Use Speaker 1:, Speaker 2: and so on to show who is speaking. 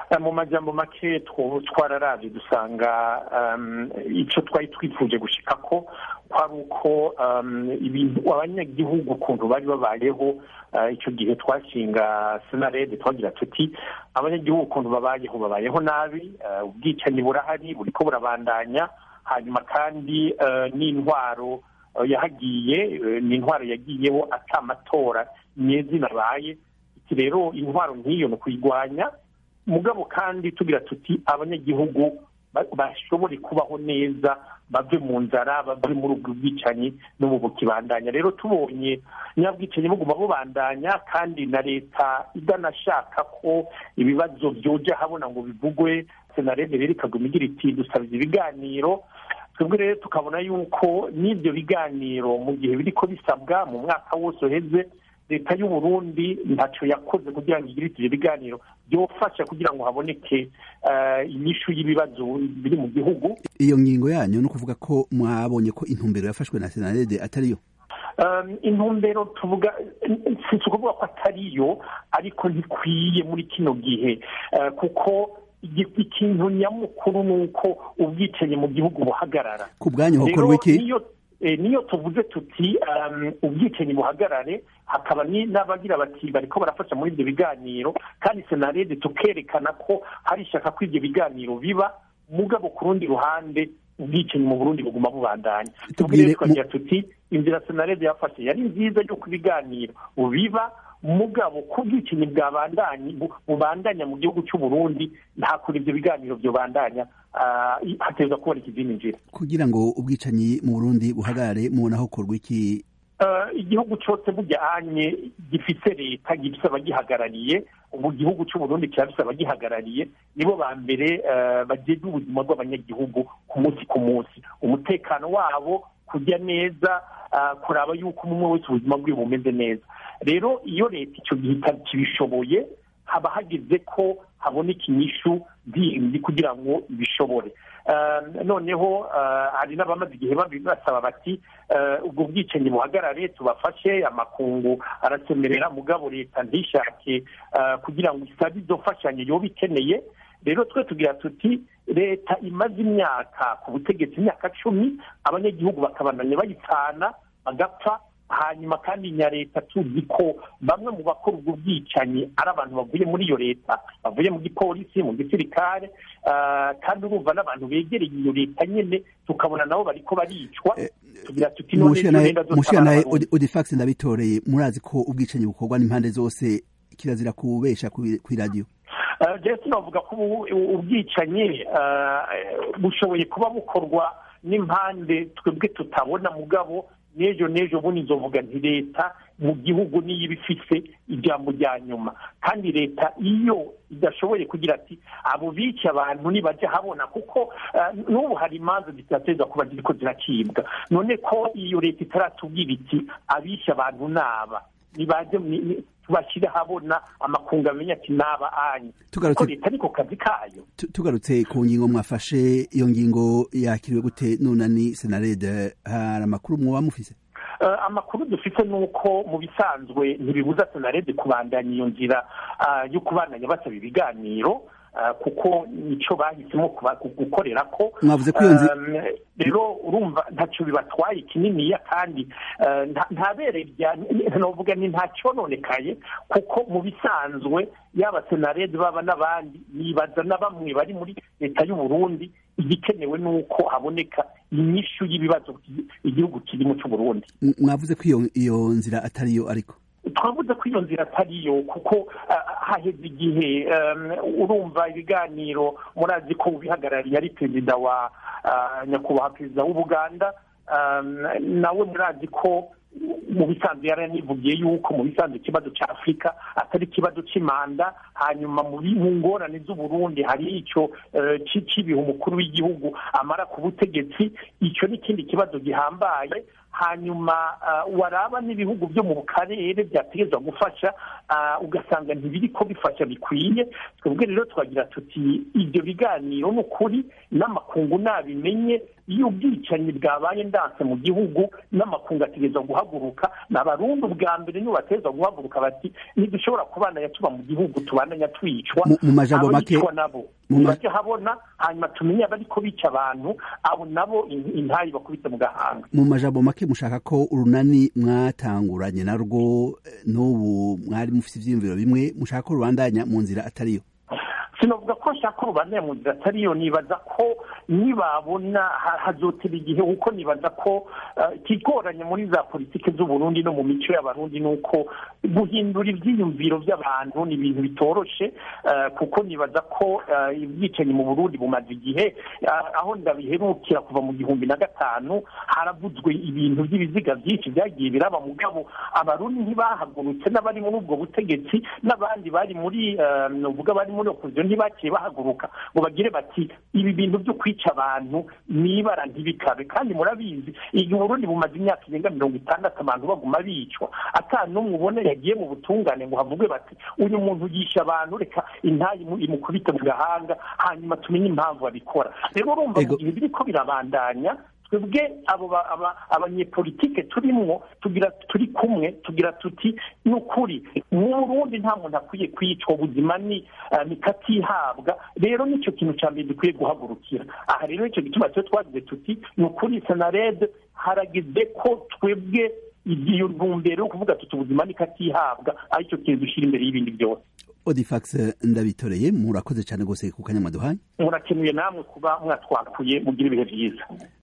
Speaker 1: mu majambo make twararavye dusanga icyo twari twifuje gushika ko kwari uko ibintu abanyagihugu ukuntu bari babayeho icyo gihe twashinga senarede twagira tuti abanyagihugu ukuntu babayeho babayeho nabi ubwicanyi burahari buriko burabandanya hanyuma kandi n'intwaro yahagiye ni intwaro yagiyeho ata amatora nyezina abaye iki rero intwaro nk'iyo ni ukuyirwanya mugabo kandi tugira tuti abanyagihugu bashobore kubaho neza bave mu nzara bave muri ubwo bwicanyi n'ubu bukibandanya rero tubonye nyabwicanyi buguma bubandanya kandi na leta idanashaka ko ibibazo byoja habona ngo bivugwe senarede rero ikaguma igira iti dusabye ibiganiro twebwe rero tukabona yuko n'ibyo biganiro mu gihe biriko bisabwa mu mwaka wose uheze leta y'u Burundi ntacyo yakoze kugira ngo igire ibyo biganiro byofasha kugira ngo haboneke inyishu y'ibibazo biri mu gihugu
Speaker 2: iyo ngingo yanyu ni ukuvuga ko mwabonye ko intumbero yafashwe na senarede atariyo
Speaker 1: intumbero tuvuga si ukuvuga ko atariyo ariko ntikwiye muri kino gihe kuko ikintu nyamukuru ni uko ubwicanyi mu gihugu buhagarara
Speaker 2: ku bwanyu hakorwa iki
Speaker 1: niyo tuvuze tuti ubwicanyi buhagarare hakaba n'abagira bati bariko barafasha muri ibyo biganiro kandi senarede tukerekana ko hari ishyaka ko ibyo biganiro biba mugabo ku rundi ruhande ubwicanyi mu burundi buguma bubandanya tubwire twagira tuti inzira senarede yafashe yari nziza yuko ibiganiro biba mugabo ku bwicanyi bubandanya mu gihugu cy'u Burundi nta kuri ibyo biganiro byobandanya hateza kuboneka izindi nzira
Speaker 2: kugira ngo ubwicanyi mu burundi buhagarare mubona hakorwa iki
Speaker 1: igihugu cyose bujyanye gifite leta gifite abagihagarariye ubu gihugu cy'u Burundi kirafite abagihagarariye nibo ba mbere bageza ubuzima bw'abanyagihugu ku munsi ku munsi umutekano wabo kujya neza kuraba yuko umwe wese ubuzima bwe bumeze neza rero iyo leta icyo gihe kibishoboye haba hageze ko haboneka inyishu zindi kugira ngo ibishobore noneho hari n'abamaze igihe basaba bati ubwo bwicanyi buhagarare tubafashe amakungu arasemerera mugabo leta ntishake kugira ngo isabe izo mfashanyo yoba ikeneye rero twe tugira tuti leta imaze imyaka ku butegetsi imyaka cumi abanyagihugu bakabandanya bayitana bagapfa hanyuma kandi nya leta tuzi ko bamwe mu bakora ubwo bwicanyi ari abantu bavuye muri iyo leta bavuye mu gipolisi mu gisirikare kandi urumva n'abantu begereye iyo leta nyine tukabona nabo bariko baricwa tugira tuti
Speaker 2: mushiranaye odifax ndabitoreye murazi ko ubwicanyi bukorwa n'impande zose kirazira kubesha kw'iradiyo
Speaker 1: jesi navuga ko ubwicanyi bushoboye kuba bukorwa n'impande twebwe tutabona mugabo n'ejo n'ejo bundi nzovuga nti leta mu gihugu niyo iba ifise ijambo rya nyuma kandi leta iyo idashoboye kugira ati abo bica abantu nibajya habona kuko n'ubu hari imanza zitateza kuba ziriko zirakibwa none ko iyo leta itaratubwira iti abisha abantu naba nibaje tubashyire habona amakungu amenya ati naba anyu ko leta ariko kazi kayo
Speaker 2: tugarutse ku ngingo mwafashe iyo ngingo yakiriwe gute nunani senarede hari amakuru mwoba mufise
Speaker 1: amakuru dufite ni uko mu bisanzwe ntibibuza senarede kubandanya iyo nzira yo kubandanya basaba ibiganiro kuko nicyo bahisemo gukorera ko
Speaker 2: mwavuze ko iyo nzira
Speaker 1: rero urumva ntacyo bibatwaye kininiya kandi ntabere navuga ni nta cyononekaye kuko mu bisanzwe yaba senarede baba n'abandi nibaza na bamwe bari muri leta y'u Burundi igikenewe ni uko haboneka inyishu y'ibibazo igihugu kirimo cy'u Burundi
Speaker 2: mwavuze ko iyo nzira atariyo ariko
Speaker 1: twavuze ko iyo nzira atariyo kuko haheze igihe urumva ibiganiro murazi ko ubihagarariye ari perezida wa nyakubahwa perezida w'ubuganda nawe murazi ko mu bisanzwe yaranivugiye yuko mu bisanzwe ikibazo cya afurika atari ikibazo cy'imanda hanyuma mu ngorane z'uburundi hari icyo cy'ibihe umukuru w'igihugu amara ku butegetsi icyo ni ikindi kibazo gihambaye hanyuma waraba n'ibihugu byo mu karere byategerezwa gufasha ugasanga ntibiri ko bifasha bikwiye twebwe rero twagira tuti ibyo biganiro ni ukuri n'amakungu nabimenye iyo ubwicanyi bwabaye ndanse mu gihugu n'amakungu ategerezwa guhaguruka ni abarundi ubwa mbere nibo bategerezwa guhaguruka bati ntidushobora kubana tuba mu gihugu tubandanya twicwa
Speaker 2: mu majambo make
Speaker 1: nabo bajye habona hanyuma tumenye abariko bica abantu abo nabo intayi bakubise mu gahanga
Speaker 2: mu majambo make mushaka ko urunani mwatanguranye narwo n'ubu mwari mufite ivyiyumviro bimwe mushaka ko rubandanya mu nzira atariyo
Speaker 1: sinavuga ko nshaka urubandanya mu nzira atariyo nibaza ko nibabona hazotera igihe kuko nibaza ko ikigoranye muri za politiki z'uburundi no mu mico y'abarundi ni uko guhindura ibyiyumviro by'abantu ni ibintu bitoroshe kuko nibaza ko ubwicanyi mu burundi bumaze igihe aho ndabiherukira kuva mu gihumbi na gatanu haravuzwe ibintu by'ibiziga byinshi byagiye biraba mugabo abarundi ntibahagurutse n'abari muri ubwo butegetsi n'abandi bari muri uvuga bari muri opozisiyo ntibakiye bahaguruka ngo bagire bati ibi bintu byo kwica abantu nibara ntibikabe kandi murabizi igihe uburundi bumaze imyaka irenga mirongo itandatu abantu baguma bicwa ata n'umwe ubona yagiye mu butungane ngo havuge bati uyu muntu yisha abantu reka intayi imukubite mu gahanga hanyuma tumenye impamvu babikora rero urumva mu gihe biriko birabandanya twebwe abo abanyepolitike turimwo tugira turi kumwe tugira tuti ni ukuri mu burundi nta muntu akwiye kwicwa ubuzima ni katihabwa rero nicyo kintu cya mbere dukwiye guhagurukira aha rero nicyo gituma cyo twagize tuti ni ukuri senarede harageze ko twebwe iyo ntumbero yo kuvuga tuti ubuzima ni katihabwa aricyo kintu dushyira imbere y'ibindi byose
Speaker 2: odifax ndabitoreye murakoze cyane rwose ku kanyamaduhaye
Speaker 1: murakenuye namwe kuba mwatwakuye mugira ibihe byiza